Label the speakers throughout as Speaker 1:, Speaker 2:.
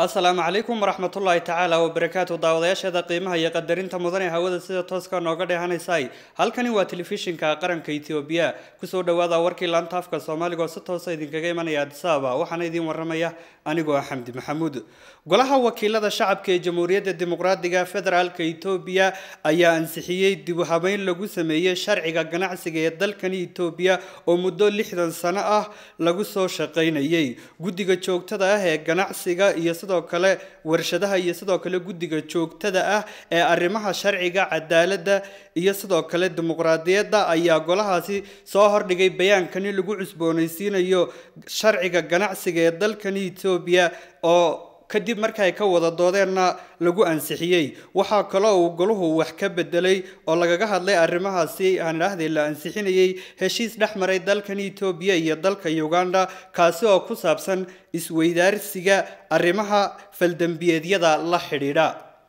Speaker 1: asalaamu calaykum waraxmatullaahi tacaala wabarakaatu daawadayaasheeda qiimaha iyo qadarinta mudan ee hawada sida tooska nooga dheehanaysay halkani waa telefishinka qaranka etoobiya kusoo dhawaada warkii laanta afka soomaaliga oo si toosa idinkaga imanaya adisababa waxaana idiin waramaya anigoo ah xamdi maxamuud golaha wakiilada shacabka ee jamhuuriyadda dimuqraadiga federaalka etoobiya ayaa ansixiyey dib u habeyn lagu sameeyey sharciga ganacsiga ee dalkani etoobiya oo muddo lixdan sano ah lagu soo shaqaynayay guddiga joogtada ah ee ganacsiga iyo sidoo kale warshadaha iyo sidoo kale guddiga joogtada ah ee arrimaha sharciga cadaaladda iyo sidoo kale dimuqraadiyadda ayaa golahaasi soo hordhigay bayaankani lagu cusboonaysiinayo sharciga ganacsiga ee dalkani etoobiya oo kadib marka ay ka wada doodeenna lagu ansixiyey waxaa kaloo uu golahu wax ka bedelay oo lagaga hadlay arrimahaasi aan idhaahdee la ansixinayay heshiis dhex maray dalkani etoobiya iyo dalka uganda kaasi oo ku saabsan isweydaarsiga arrimaha faldembiyeedyada la xidhiidha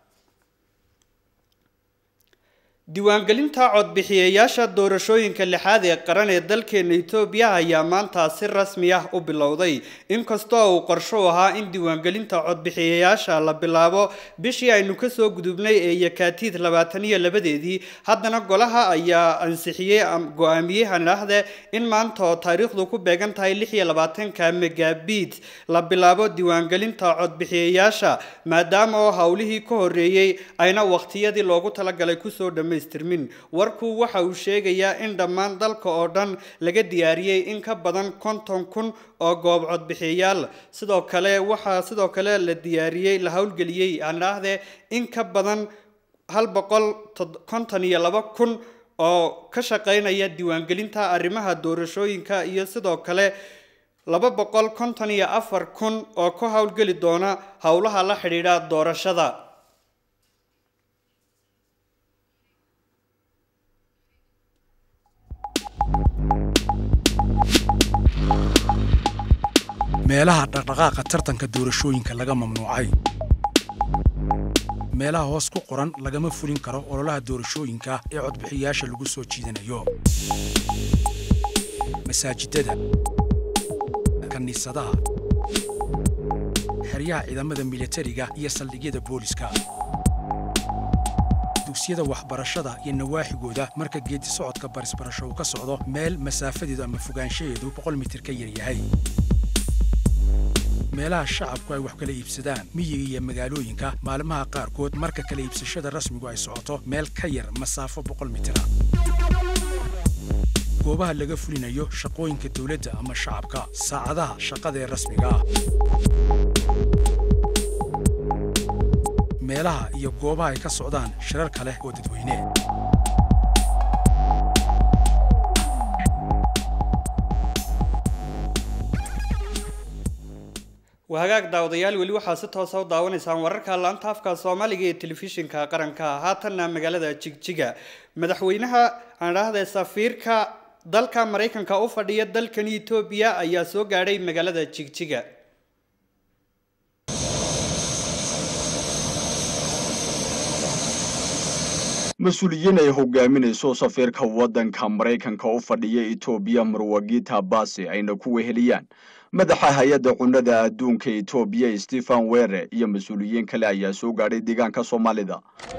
Speaker 1: diiwaangelinta codbixiyayaasha doorashooyinka lixaad ee qaran ee dalkeena etoobiya ayaa maanta si rasmi ah u bilowday inkastoo uu qorsho ahaa in diiwaangelinta codbixiyayaasha la bilaabo bishii aynu kasoo gudubnay ee yakaatiid labaatan iyo labadeedii haddana golaha ayaa ansixiyey go-aamiyey hanidhaahde in maanta oo taariikhdu ku beegan tahay lix iyo labaatanka megabit la bilaabo diiwaangelinta codbixiyayaasha maadaama oo howlihii ka horeeyey ayna waqtiyadii loogu talagalay kusoo dhama warku waxa uu sheegayaa in dhammaan dalka oo dhan laga diyaariyey in ka badan konton kun oo goob codbixiyayaal sidoo kale waxaa sidoo kale la diyaariyey la howlgeliyey aan idhaahdee in ka badan hal boqol konton iyo laba kun oo ka shaqeynaya diiwaangelinta arrimaha doorashooyinka iyo sidoo kale laba boqol konton iyo afar kun oo ka howlgeli doona howlaha la xidhiidha doorashada
Speaker 2: meelaha dhaqdhaqaaqa tartanka doorashooyinka laga mamnuucay meelaha hoos ku qoran lagama fulin karo ololaha doorashooyinka ee codbixiyayaasha lagu soo jiidanayo masaajidada kiniisadaha xeryaha ciidamada militariga iyo saldhigyada booliska dugsiyada waxbarashada iyo nawaaxigooda marka geedi socodka barisbarasho uu ka socdo meel masaafadeedu ama fogaanshaheedu boqol mitir ka yar yahay meelaha shacabku ay wax kala iibsadaan miyiga iyo magaalooyinka maalmaha qaarkood marka kala iibsashada rasmigu ay socoto meel ka yar masaafo boqol mitira goobaha laga fulinayo shaqooyinka dawladda ama shacabka saacadaha shaqada ee rasmiga ah meelaha iyo goobaha ay ka socdaan shirar kale oo dadweyne
Speaker 1: wahagaag daawadayaal weli waxaa si toosa u daawanaysaan wararka laanta afka soomaaliga ee telefishinka qaranka haatanna magaalada jigjiga madaxweynaha aan idhaahde safiirka dalka maraykanka u fadhiya dalkani etoobiya ayaa soo gaadhay magaalada jigjiga
Speaker 3: mas-uuliyiin ay hogaaminayso safiirka waddanka maraykanka u fadhiya etoobiya marwagita basi ayna ku weheliyaan madaxa hay-adda cunnada adduunka etoobiya stephen were iyo mas-uuliyiin kale ayaa soo gaadhay deegaanka soomaalida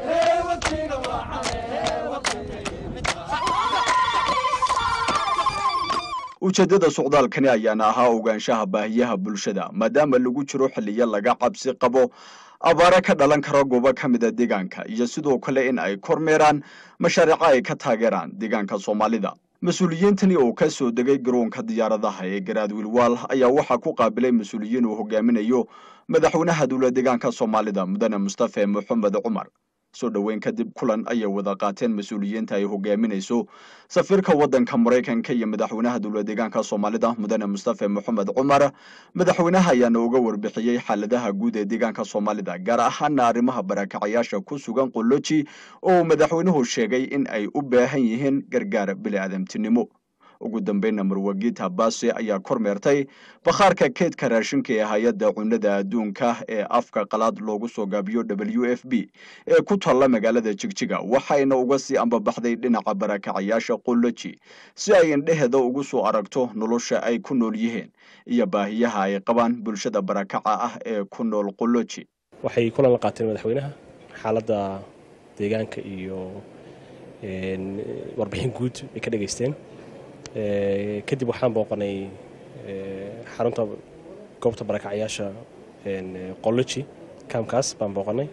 Speaker 3: ujeeddada socdaalkani ayaana ahaa ogaanshaha baahiyaha bulshada maadaama lagu jiro xilliyo laga cabsi qabo abaare ka dhalan kara goobo ka mida deegaanka iyo sidoo kale in ay kormeeraan mashaariico ay ka taageeraan deegaanka soomaalida mas-uuliyiintani oo ka soo degay garoonka diyaaradaha ee garaadwiilwaal ayaa waxaa ku qaabilay mas-uuliyiin uu hogaaminayo madaxweynaha dowla deegaanka soomaalida mudane mustafe moxamed cumar soo dhoweyn kadib kulan ayay wada qaateen mas-uuliyiinta ay hogaaminayso safiirka waddanka maraykanka iyo madaxweynaha dowla deegaanka soomaalida mudane mustafe moxamed cumar madaxweynaha ayaana uga warbixiyey xaaladaha guud ee deegaanka soomaalida gaar ahaana arrimaha barakacyaasha ku sugan qoloji oo uu madaxweynuhu sheegay in ay u baahan yihiin gargaar bili-aadamtinimo ugu dambeynna marwagita basi ayaa kormeertay bakhaarka keedka raashinka ee hay-adda cunnada adduunka ee afka qalaad loogu soo gaabiyo w f b ee ku taalla magaalada jigjiga waxayna uga sii ambabaxday dhinaca barakacayaasha qoloji si ay indheheeda ugu soo aragto nolosha ay ku nool yihiin iyo baahiyaha ay qabaan bulshada barakaca ah ee ku nool qoloji
Speaker 4: waxay kulan la qaateen madaxweynaha xaaladda deegaanka iyo warbixin guud ay ka dhegaysteen kadib waxaan booqanay xarunta goobta barakacyaasha qoloji kaamkaas baan booqanay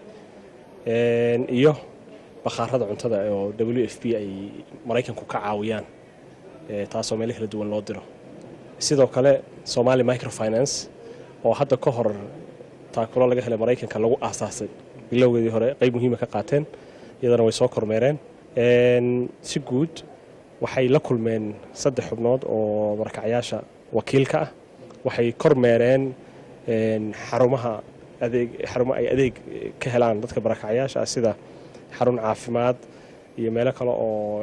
Speaker 4: iyo bakhaarada cuntada oo w f b ay maraykanku ka caawiyaan taasoo meelo kala duwan loo diro sidoo kale somali microfinance oo hadda ka hor taakulo laga helay maraykanka lagu aasaasay bilowgeedii hore qayb muhiima ka qaateen iyadana way soo kormeereen si guud waxay la kulmeen saddex xubnood oo barakacyaasha wakiilka ah waxay kormeereen xarumaha adeeg xarumo ay adeeg ka helaan dadka barakacyaasha ah sida xarun caafimaad iyo meelo kale oo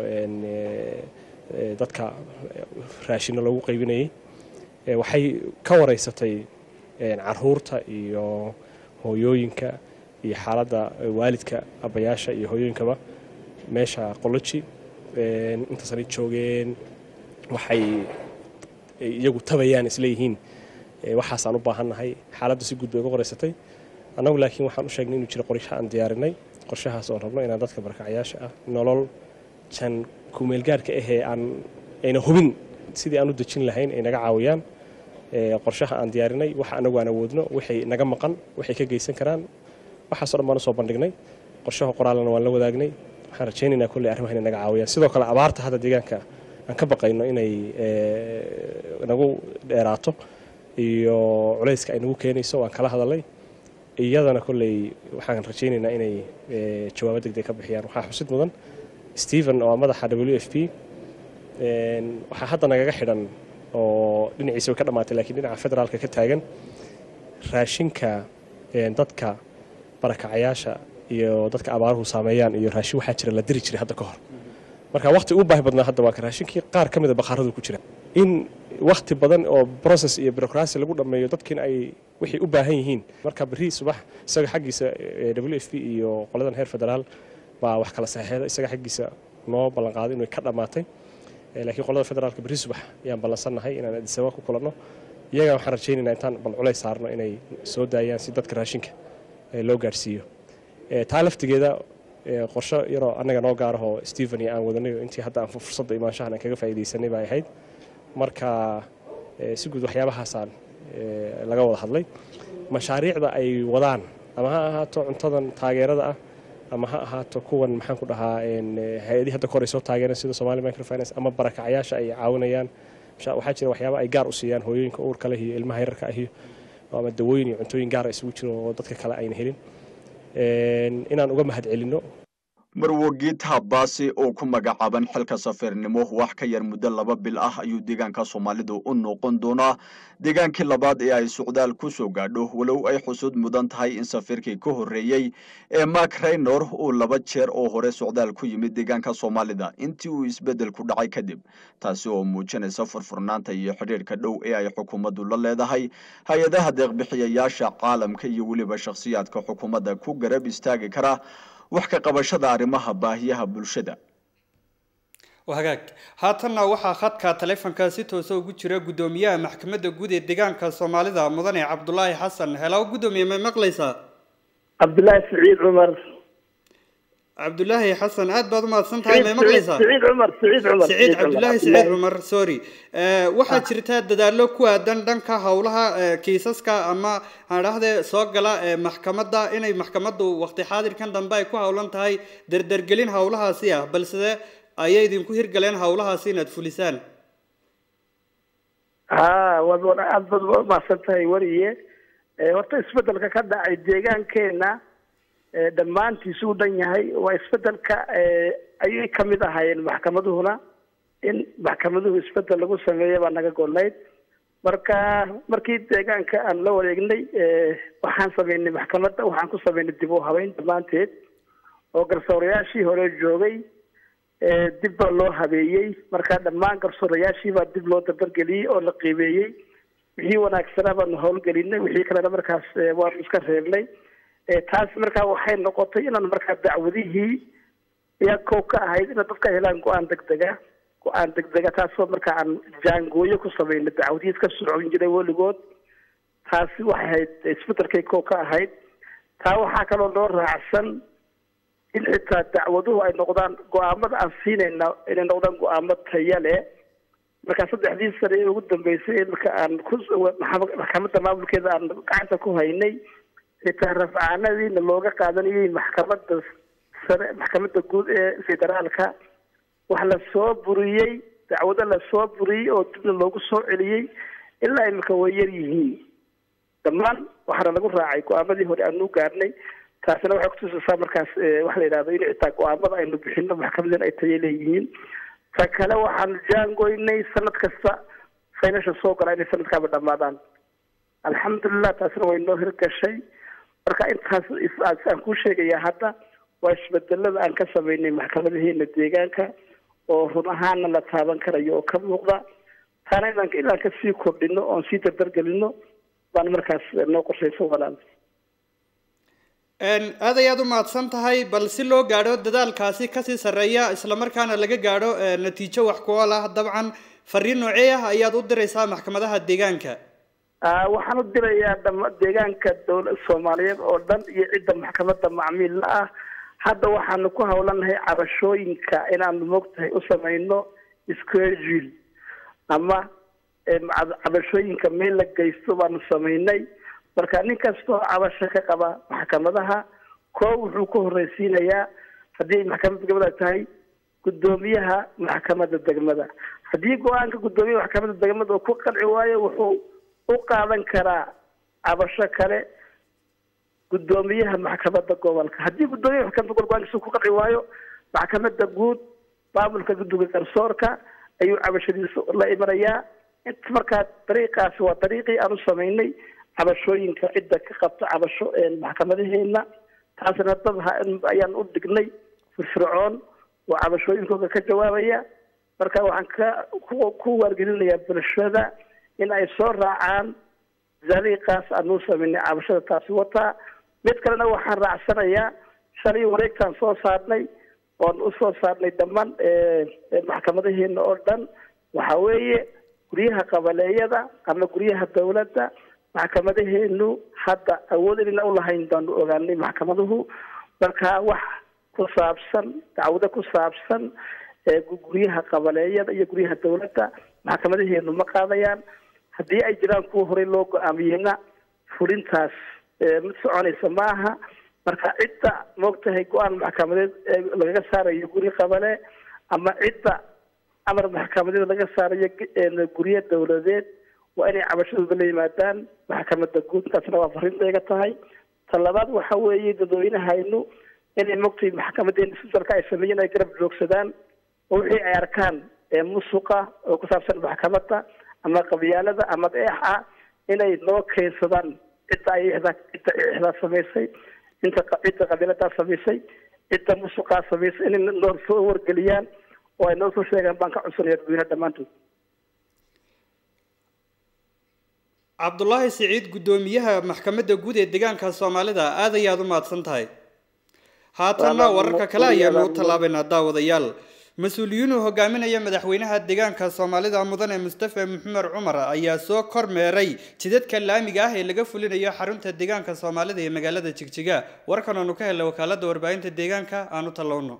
Speaker 4: dadka raashino lagu qaybinayay waxay ka wareysatay caruurta iyo hooyooyinka iyo xaaladda waalidka abayaasha iyo hooyooyinkaba meesha qoloji intaasanay joogeen waxay iyagu tabayaan isleeyihiin waxaasaan u baahannahay xaaladda si guud bay uga qoreysatay annagu laakiin waxaan u sheegnay inuu jiro qorshe aan diyaarinay qorshahaas oon rabno inaan dadka barakacyaasha ah nolol jan kumeelgaarhka ahee aan ayna hubin sidii aan u dejin lahayn ay naga caawiyaan qorshaha aan diyaarinay waxa anagu aan awoodno waxay naga maqan waxay ka geysan karaan waxaaso dhan baan usoo bandhignay qorshaha qoraalana waan la wadaagnay waxaan rajaynaynaa kolley arrimaha inay naga caawiyaan sidoo kale abaarta hadda deegaanka aan ka baqayno inay nagu dheeraato iyo culayska ay nagu keenayso waan kala hadalay iyadana kolley waxaan rajaynaynaa inay jawaabo degdeg ka bixiyaan waxaa xusid mudan stephen oo madaxa w f p waxaa hadda nagaga xidhan oo dhinaciisa way ka dhammaatay lakiin dhinaca federaalka ka taagan raashinka dadka barakacayaasha iyo dadka abaaruhu saameeyaan iyo raashin waxaa jira la diri jiray hadda ka hor marka waqti ugu baahi badnaa hadda waa ka raashinkii qaar ka mida bakhaaradu ku jira in wakti badan oo process iyo bureaucracy lagu dhammeeyo dadkiina ay waxay u baahan yihiin marka berri subax isaga xaggiisa w f p iyo qoladan heer federaal baa wax kala saxeexda isaga xaggiisa noo ballanqaaday inay ka dhammaatay laakiin qolada federaalka berri subax ayaan ballansannahay inaan adisaba ku kulanno iyaga waxaan rajaynaynaa intaan bal culays saarno inay soo daayaan si dadka raashinka loo gaarhsiiyo taa laftigeeda qorsho yaroo annaga noo gaarahoo stephen iyo aan wadanayo intii hadda aan fursadda imaanshahan aan kaga faa'iidaysanay bay ahayd marka si guud waxyaabahaasaan laga wada hadlay mashaariicda ay wadaan ama ha ahaato cuntadan taageerada ah ama ha ahaato kuwan maxaan ku dhahaa hay-adii hadda kor ay soo taageereen sida somali microfinance ama barakacyaasha ay caawinayaan waxaa jira waxyaaba ay gaar u siiyaan hooyooyinka uurka leh iyo ilmaha yararka ahiyo ama dawooyin iyo cuntooyin gaara isugu jiro oo dadka kale ayna helin inaan uga mahad celinno
Speaker 3: marwagiita baasi oo ku magacaaban xilka safiirnimo wax ka yar muddo laba bil ah ayuu deegaanka soomaalidu u noqon doonaa deegaankii labaad ee ay socdaal ku soo gaadho walow ay xusud mudan tahay in safiirkii ka horreeyey ee mark raynor uu laba jeer oo hore socdaal ku yimid deegaanka soomaalida intii uu isbeddel ku dhacay kadib taasi oo muujinaysa furfurnaanta iyo xidhiirhka dhow ee ay xukuumaddu la leedahay hay-adaha deeqbixiyayaasha caalamka iyo weliba shakhsiyaadka xukuumadda ku garab istaagi kara wax ka qabashada arrimaha baahiyaha bulshada
Speaker 1: hagaag haatanna waxaa khadka taleefonka si toosa ugu jira guddoomiyaha maxkamadda guud ee deegaanka soomaalida mudane cabdulaahi xasan helo guddoomiye may maqlaysaa
Speaker 5: cabdulaahi siciid cumar
Speaker 1: cabdulaahi xasan aad baad u mahadsan tahay may maqlaysaa
Speaker 5: siciid cumar siciid cumar
Speaker 1: siciid cabdulaahi siciid cumar sorry waxaa jirta dadaallo ku aadan dhanka howlaha kiisaska ama aan dhahde soo gala maxkamadda inay maxkamaddu waqti xaadirkan dambe ay ku howlan tahay dardargelin howlahaasi ah balse ayay idinku hirgaleen howlahaasi inaad fulisaan
Speaker 5: ha waad aad baad umahadsan tahay wariye horta isbedelka ka dhacay deegaankeena dhammaantiisu u dhan yahay waa isbedelka ayay kamid ahaayeen maxkamaduhuna in maxkamaduhu isbedel lagu sameeya baa naga golnayd marka markii deegaanka aan la wareegnay waxaan sameynay maxkamadda waxaan ku sameynay dib u habeyn dhammaanteed oo garsoorayaashii hore joogay dib baa loo habeeyey marka dhammaan garsoorayaashii baa dib loo dardargeliyey oo la qiimeeyey wixii wanaagsanaa baanu howlgelinay wixii kalena markaas waanu iska reebnay taas markaa waxay noqotay inaan markaa dacwadihii ayaa kow ka ahayd ina dadka helaan go-aan degdega go-aan degdega taasoo markaa aan jaangooyo ku sameynay dacwadihii iska socon jiray weligood taasi waxay ahayd isbedelkay kow ka ahayd taa waxaa kaloo loo raacsan in xitaa dacwaduhu ay noqdaan go-aamada aan siinayna inay noqdaan go-aamo taya leh markaa saddexdii sane ee ugu dambeysay marka aan ku maxkamadda maamulkeeda aan gacanta ku haynay xitaa rafcaanadiina looga qaadanayay maxkamadda sare maxkamadda guud ee federaalka wax la soo buriyey dacwado la soo buriyey oo dibna loogu soo celiyey ilaa imika way yar yihiin dhammaan waxaana lagu raacay go-aamadii hore aanu gaarnay taasina waxay kutusaysaa markaas waxa la yidhahdo in xitaa go-aamada aynu bixino maxkamadeen ay tayo leeyihiin ta kale waxaanu jaangoynay sanad kasta faynasha soo gala inay sanadkaaba dhamaadaan alxamdulilah taasina way noo hirgashay marka intaas aan kuu sheegayaa hadda waa isbedelada aan ka sameynay maxkamadaheena deegaanka oo run ahaana la taaban karayo oo ka muuqda taana inaan inaan kasii kordhino oon sii dardargelino baan markaas noo qorshaysan walaal
Speaker 1: aad ayaad u mahadsan tahay bal si loo gaadho dadaalkaasi kasii sarreeya islamarkaana laga gaadho natiijo wax ku ool ah dabcan fariin noocee ah ayaad u diraysaa maxkamadaha deegaanka
Speaker 5: waxaan u dirayaa dhama deegaanka dowla soomaaliyeed oo dhan iyo cidda maxkamadda macmiilla ah hadda waxaanu ku hawlanahay cabashooyinka inaanu moogtahay u samayno schedule ama cabashooyinka meel la geysto baanu samaynay marka nin kastoo cabasho ka qaba maxkamadaha koo wuxuu ku horreysiinayaa haddii maxkamadda degmada tahay guddoomiyaha maxkamadda degmada haddii go-aanka guddoomiyaha maxkamadda degmada uu ku qanci waayo wuxuu u qaadan karaa cabasho kale guddoomiyaha maxkamadda gobolka haddii guddoomiyaha maxkamadda gobolka go-aankiisa ku qanci waayo maxkamadda guud maamulka guddiga garsoorka ayuu cabashadiisa la imanayaa inta markaa dariiqaasi waa dariiqii aan u samaynay cabashooyinka cidda ka qabta cabasho maxkamadaheena taasna dad ayaan u dhignay firfircoon oo cabashooyinkooda ka jawaabaya marka waxaan ka ku waargelinayaa bulshada in ay soo raacaan dariiqaas aanuu samaynay cabashada taasi wataa mid kalena waxaan raacsanayaa shalay wareegtaan soo saarnay oon usoo saarnay dhammaan maxkamadaheena oo dhan waxa weeye guryaha qabaleeyada ama guryaha dawladda maxkamadaheenu hadda awood inayna ulahayn baanu ogaanay maxkamaduhu marka wax ku saabsan dacwado ku saabsan guryaha qabaleeyada iyo guryaha dawladda maxkamadaheenu ma qaadayaan haddii ay jiraan kuwa horey loo go-aamiyeyna fulintaas mid soconaysa ma aha marka cidda moogtahay go-aan maxkamadeed lagaga saarayo guri qabale ama cidda amar maxkamadeed laga saarayo guryo dawladeed waa inay cabashadooda la yimaadaan maxkamadda guud taasna waa fariintayga tahay ta labaad waxa weeye dadweynahaynu inay mogtay maxkamadeena isbedelka ay sameeyeen ay garab joogsadaan oo wixii ay arkaan musuqa oo ku saabsan maxkamadda ama qabyaalada ama eex ah inay noo keensadaan cidda ay cidda ixdaa samaysay inta cidda qabiiladaa samaysay cidda musuqaa samaysay inay noo soo wargeliyaan oo ay noo soo sheegaan baan ka codsanaya dadweynaha dhammaantood
Speaker 1: cabdulaahi siciid guddoomiyaha maxkamadda guud ee deegaanka soomaalida aad ayaad u mahadsan tahay haatanna wararka kale ayaanu u tallaabaynaa daawadayaal mas-uuliyiinuu hogaaminaya madaxweynaha deegaanka soomaalida mudane mustafe maxamed cumar ayaa soo kormeeray jidadka laamiga ah ee laga fulinayo xarunta deegaanka soomaalida ee magaalada jigjiga warkan aanu ka helnay wakaalada warbaahinta deegaanka aan u tallowno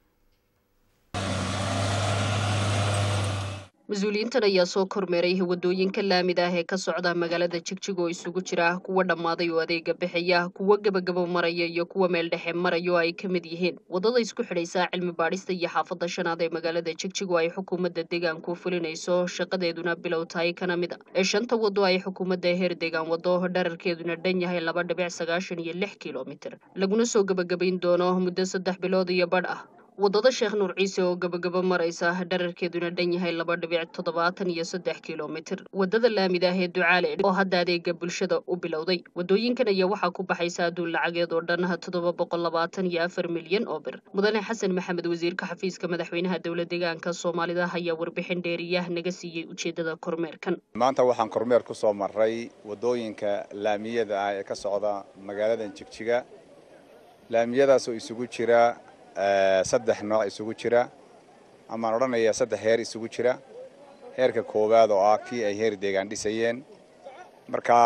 Speaker 6: mas-uuliyiintan ayaa soo kormeeray wadooyinka laamida ah ee ka socda magaalada jigjig oo isugu jira kuwa dhammaaday oo adeega bixaya kuwa gebagabo maraya iyo kuwa meel dhexe maraya oo ay ka mid yihiin wadada isku xidhaysa cilmi baadhista iyo xaafadda shanaad ee magaalada jigjig oo ay xukuumadda deegaanku fulinayso shaqadeeduna bilow tahay kana mid a ee shanta wado ay xukuumadda heer deegaan wado dherarkeeduna dhan yahay laba dhibic sagaashan iyo lix kilomitir laguna soo gebagabayn doono muddo saddex bilood iyo badh ah waddada sheekh nuur ciise oo gabagaba maraysa dherarkeeduna dhan yahay laba dhibic toddobaatan iyo saddex kilomitir waddada laamida ah ee ducaale oo hadda adeega bulshada u bilowday waddooyinkan ayaa waxaa ku baxaysa adduun lacageed oo dhan toddoba boqol labaatan iyo afar milyan oo bir mudane xasan maxamed wasiirka xafiiska madaxweynaha dowla deegaanka soomaalida ayaa warbixin dheeriyah naga siiyey ujeedada kormeerkan
Speaker 7: maanta waxaan kormeer ku soo maray waddooyinka laamiyada ah ee ka socda magaaladan jigjiga laamiyadaasoo isugu jira saddex nooc isugu jira amaan odhanayaa saddex heer isugu jira heerka koowaad oo ah kii ay heer deegaan dhisayeen marka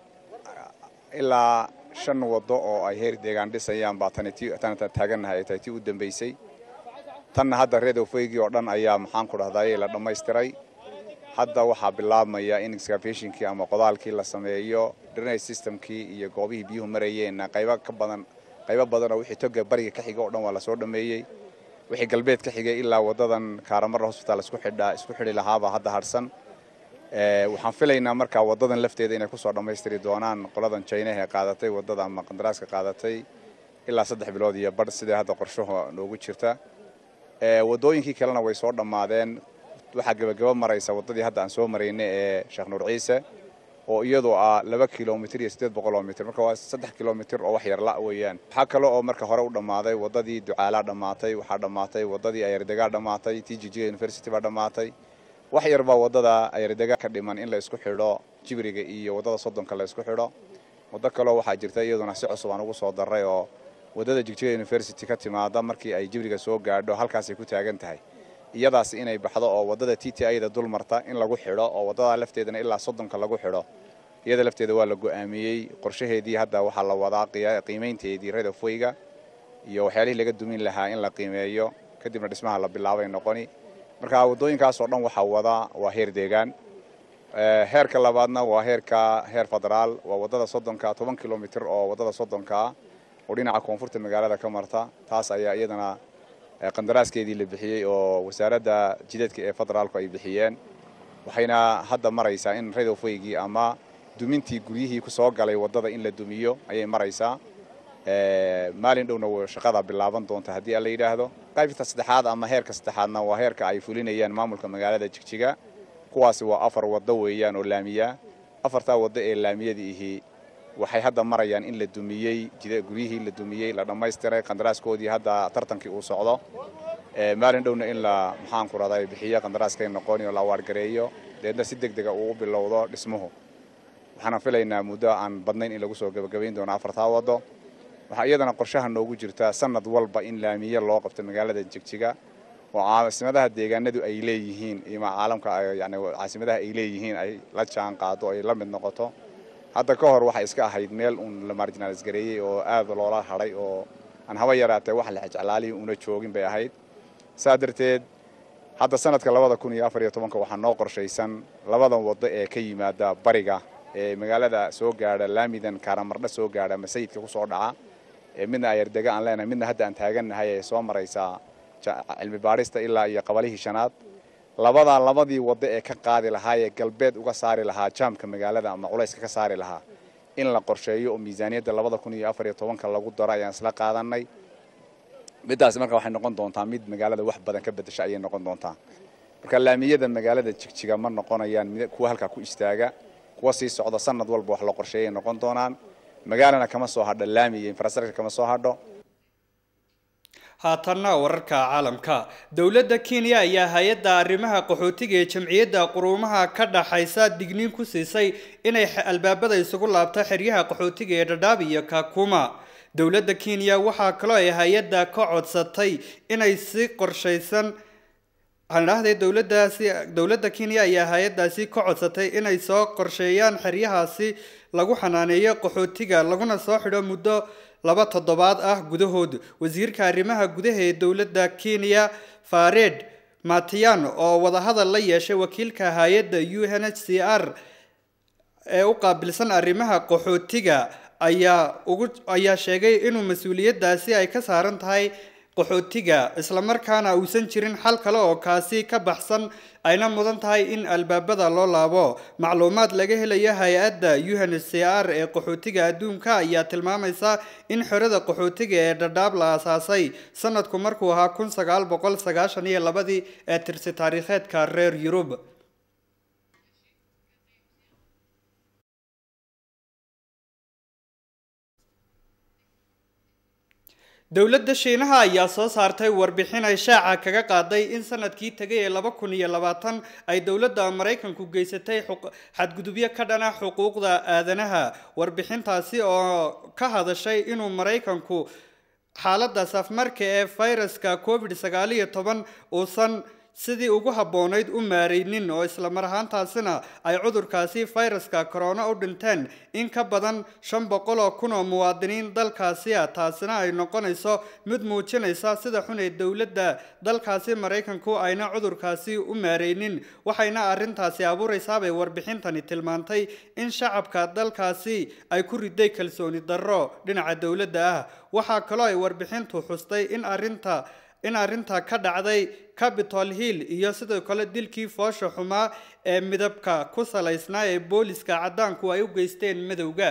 Speaker 7: ilaa shan waddo oo ay heer deegaan dhisayaan baa tani taagannahay ay tahay tii u dambaysay tanna hadda reedofeygii oo dhan ayaa maxaan ku dhahday la dhammaystiray hadda waxaa bilaabmaya in excavationkii ama qodaalkii la sameeyo drainage systemkii iyo goobihii biyuhu marayeenna qaybo ka badan qaybo badan oo wixii toga bariga ka xiga oo dhan waa lasoo dhameeyey wixii galbeed ka xigay ilaa wadadan kaaramarra hosbitaal isku xidha isku xidhi lahaabaa hadda harsan waxaan filaynaa markaa wadadan lafteeda inay kusoo dhammaystiri doonaan qoladan jaynaha ee qaadatay wadada ama qandaraaska qaadatay ilaa saddex bilood iyo badh sidai hadda qorshaha noogu jirta wadooyinkii kalena way soo dhammaadeen waxaa gebagaba maraysa wadadii hadda aan soo maraynay ee sheekh nuur ciise oo iyadoo ah laba kilomitr iyo siddeed boqol oo mitr marka waa saddex kilomitr oo wax yar la weeyaan waxaa kale oo marka hore u dhammaaday waddadii ducaalaa dhammaatay waxaa dhammaatay waddadii ayardegaa dhammaatay t g g university baa dhammaatay wax yar baa waddada ayardega ka dhiman in la isku xidho jibriga iyo waddada soddonka la isku xidho waddo kaleo waxaa jirta iyaduna si cusub aan ugu soo darray oo waddada jigjiga university ka timaada markii ay jibriga soo gaadho halkaasay ku taagan tahay iyadaas inay baxdo oo waddada t t ida dul marta in lagu xidho oo waddada lafteedana ilaa soddonka lagu xidho iyada lafteeda waa la go'aamiyey qorshaheedii hadda waxaa la wadaa qiimaynteedii redofweyga iyo waxyaalihii laga dumin lahaa in la qiimeeyo kadibna dhismaha la bilaabay noqoni marka waddooyinkaasoo dhan waxaa wadaa waa heer deegaan heerka labaadna waa heerka heer federaal waa waddada soddonka toban kilomitr oo waddada soddonkaa oo dhinaca koonfurta magaalada ka marta taas ayaa iyadana qandaraaskeedii la bixiyey oo wasaaradda jideedka ee federaalku ay bixiyeen waxayna hadda maraysaa in redofweygii ama dumintii guryihii ku soo galay waddada in la dumiyo ayay maraysaa maalin dhowna shaqada bilaaban doonta haddii alla yidhaahdo qaybta saddexaad ama heerka saddexaadna waa heerka ay fulinayaan maamulka magaalada jigjiga kuwaasi waa afar waddo weeyaan oo laamiya afartaa waddo ee laamiyadii ihii waxay hadda marayaan in la dumiyey guryihii la dumiyey la dhammaystiray qandaraaskoodii hadda tartankii uu socdo maalin dhowna in la maxaan ku raday bixiyo qandaraaskay noqoni oo la awaargareeyo deedna si deg dega uu u bilowdo dhismuhu waxaana filaynaa muddo aan badnayn in lagu soo gebagabayn doono afartaa waddo waxaa iyadana qorshaha noogu jirta sanad walba in laamiye loo qabto magaalada jigjiga oo caasimadaha deegaanadu ay leeyihiin ima caalamka yani caasimadaha ay leeyihiin ay la jaan qaado ay la mid noqoto hadda ka hor waxay iska ahayd meel uun la marginaalis gareeyey oo aad loola hadhay oo aan haba yaraatee wax la jeclaalihi una joogin bay ahayd saa darteed hadda sanadka labada kun iyo afar iyo tobanka waxaa noo qorshaysan labadan waddo ee ka yimaada bariga ee magaalada soo gaadha laamidan kaaramardha soo gaadha masayidka ku soo dhaca ee midna ayardega aan leenahay midna hadda aan taagannahay ee soo maraysaa cilmi baadhista ilaa iyo qabalihii shanaad labadaa labadii waddo ee ka qaadi lahaa ee galbeed uga saari lahaa jaamka magaalada ama culayska ka saari lahaa in la qorsheeyo oo miisaaniyadda labada kun iyo afar iyo tobanka lagu daro ayaan isla qaadanay middaasi marka waxay noqon doontaa mid magaalada wax badan ka bedesha ayay noqon doontaa marka laamiyada magaalada jigjiga ma noqonayaan kuwa halkaa ku istaaga kuwa sii socda sanad walba wax la qorsheeyay noqon doonaan magaalana kama soo hadho laami iyo infrastructure kama soo hadho
Speaker 1: haatanna wararka caalamka dowladda kenya ayaa hay-adda arrimaha qaxootiga ee jamciyadda quruumaha ka dhaxaysa digniin ku siisay inay albaabada isugu laabto xeryaha qaxootiga ee dhadhaab iyo kakuma dowladda kenya waxaa kaloo ay hay-adda ka codsatay inay si qorshaysan andhahday dowladaasi dowladda kenya ayaa hay-addaasi ka codsatay inay soo qorsheeyaan xeryahaasi lagu xanaaneeyo qaxootiga laguna soo xidho muddo laba toddobaad ah gudahood wasiirka arrimaha gudaha ee dowladda kenya fared matian oo wadahadal la yeeshay wakiilka hay-adda u n h c r ee u qaabilsan arrimaha qaxootiga ayaa ugu ayaa sheegay inuu mas-uuliyaddaasi ay ka saaran tahay qaxootiga islamarkaana uusan jirin xal kale oo kaasi ka baxsan ayna mudan tahay in albaabada loo laabo macluumaad laga helaya hay-adda unhcr ee qaxootiga adduunka ayaa tilmaamaysa in xerada qaxootiga ee dhadhaab la aasaasay sanadku markuu ahaa kun sagaal boqol sagaashan iyo labadii ee tirsi taariikheedka reer yurub dowladda shiinaha ayaa soo saartay warbixin ay shaaca kaga qaaday in sanadkii tegay ee laba kun iyo labaatan ay dowladda maraykanku geysatay xadgudubyo ka dhana xuquuqda aadanaha warbixintaasi oo ka hadashay inuu maraykanku xaaladda safmarka ee fayraska covid sagaal iyo toban uusan sidii ugu habboonayd u maaraynin oo isla mar ahaantaasina ay cudurkaasi fayraska corona u dhinteen in ka badan shan boqol oo kun oo muwaadiniin dalkaasi ah taasina ay noqonayso mid muujinaysa sida xun ee dowladda dalkaasi maraykanku ayna cudurkaasi u maaraynin waxayna arrintaasi abuuraysaabay warbixintani tilmaantay in shacabka dalkaasi ay ku riday kalsooni darro dhinaca dowladda ah waxaa kaloo ay warbixintu xustay in arrinta in arrinta ka dhacday capitol hill iyo sidoo kale dilkii foosha xumaa ee midabka ku salaysnaa ee booliska caddaanku ay u geysteen madowga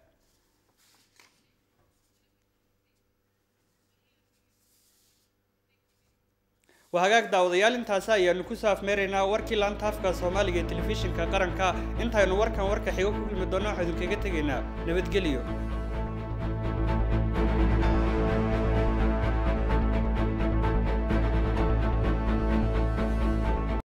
Speaker 1: waa hagaag daawadayaal intaasi ayaanu kusoo afmeeraynaa warkii laanta afka soomaaliga ee telefishinka qaranka intaynu warkan warka xigo ku kulmi doonno waxaa idinkaga tegaynaa nabadgelyo